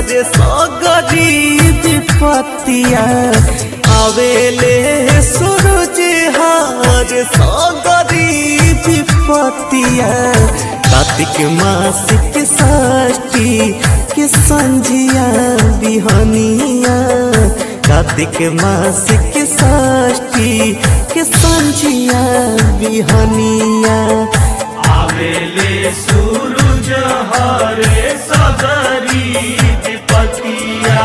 अरे सगरीब पतिया आवेले सूरज हार सगरीब पतिया कार्तिक मासिक षष्ठी के संझिया बिहनिया कार्तिक मासिक षष्ठी के संझिया बिहनिया आवेले सूरज हरे सगरी विपतिया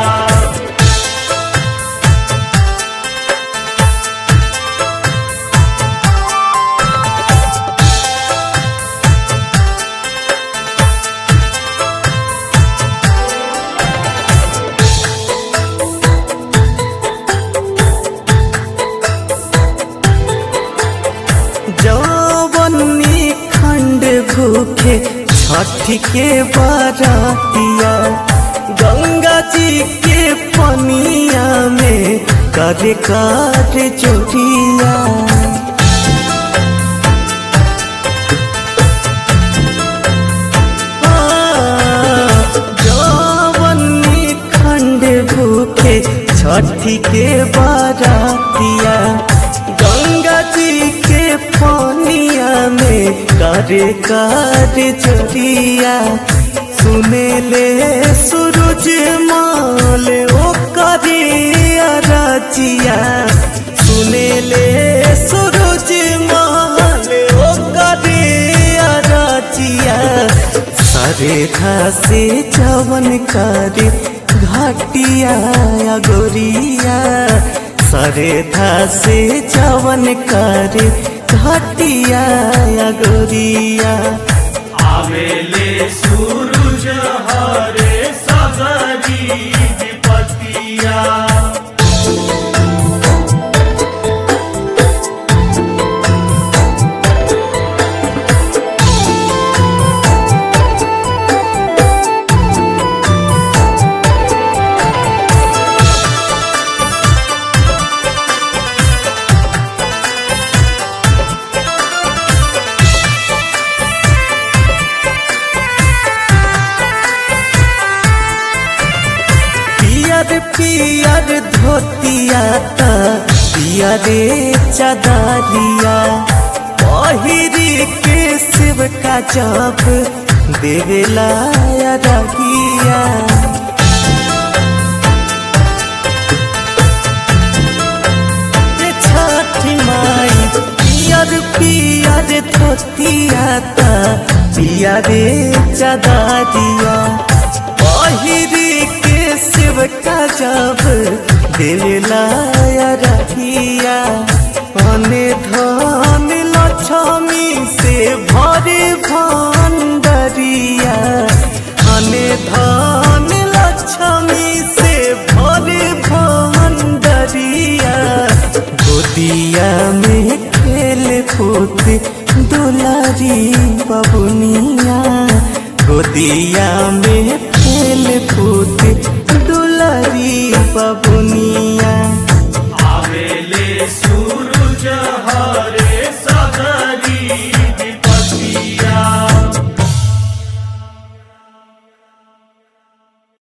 जवनी खंड भूखे छठ के बरातिया गंगा जी के पनिया में कर कर चोरिया जवनी खंड भूखे छठी के बरातिया गंगा जी के पानिया में करे कर चोरिया सुने ले सूरज माल ओ करे राजिया सुने ले सूरज माल ओ करे राजिया सारे से जवन करे घाटिया या गोरिया सारे से जवन करे घाटिया या गोरिया आवेले सूरज हरे सगरी विपतिया पियर पियर धोतिया ता पियरे चदारिया पहिरी के शिव का जप देवेला या रगिया रे छठी माई पियर पियर धोतिया ता पियरे चदारिया पहिरी के शिव का जब दिला रहिया अने धन लक्ष्मी से भरे भंडरिया अने धन लक्ष्मी से भरे भंडरिया गोदिया में खेल कूद दुलारी बबुनिया गोदिया में खेल कूद दुलारी बबुनिया आवेले सूरज